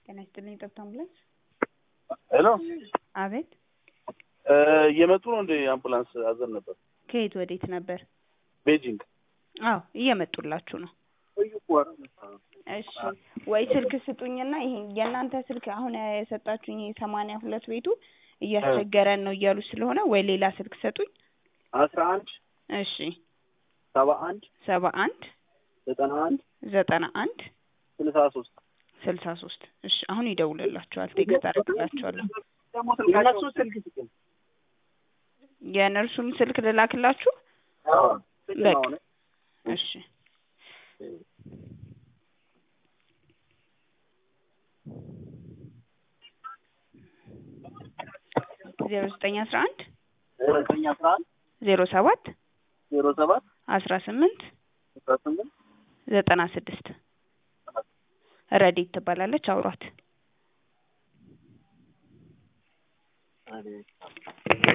ጤና ይስጥልኝ ጠብታ አምቡላንስ። ሄሎ አቤት። እየመጡ ነው እንደ አምቡላንስ አዘን ነበር። ከየት ወዴት ነበር? ቤጂንግ አዎ እየመጡላችሁ ነው። እሺ ወይ ስልክ ስጡኝና ይሄ የእናንተ ስልክ አሁን የሰጣችሁኝ ሰማንያ ሁለት ቤቱ እያስቸገረን ነው እያሉ ስለሆነ ወይ ሌላ ስልክ ሰጡኝ። አስራ አንድ እሺ ሰባ አንድ ሰባ አንድ ዘጠና አንድ ዘጠና አንድ ስልሳ ሶስት ስልሳ ሶስት እሺ አሁን ይደውልላችኋል። ቴክስት አደርግላችኋለሁ። እነሱ ስልክ ስጡኝ። የነርሱን ስልክ ልላክላችሁ። በቃ እሺ ዜሮ ዘጠኝ አስራ አንድ ዘጠኝ አስራ አንድ ዜሮ ሰባት ዜሮ ሰባት አስራ ስምንት አስራ ስምንት ዘጠና ስድስት ረዲት ትባላለች። አውሯት።